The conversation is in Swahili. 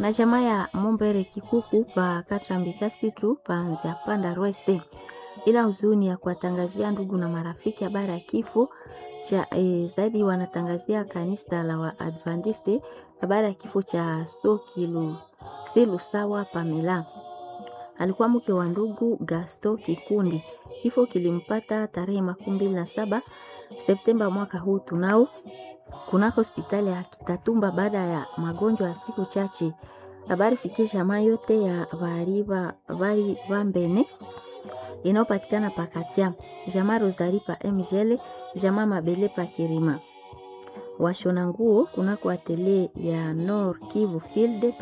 na jamaa ya Mombere Kikuku pa Katambika situ panza panda Rwese, ila huzuni ya kuwatangazia ndugu na marafiki habari ya kifo cha e, zaidi wanatangazia kanisa la Waadventiste habari ya kifo cha Sokilu Silu sawa Pamela alikuwa mke wa ndugu Gasto Kikundi. Kifo kilimpata tarehe makumi mbili na saba Septemba mwaka huu tunao kunako hospitali ya Kitatumba baada ya magonjwa ya siku chache. Habari fikie jamaa yote ya bari Vambene inayopatikana pakatia jamaa Rosari pa Mgele, jamaa Mabele pa Kirima, washona nguo kunako atelier ya Nord Kivu Field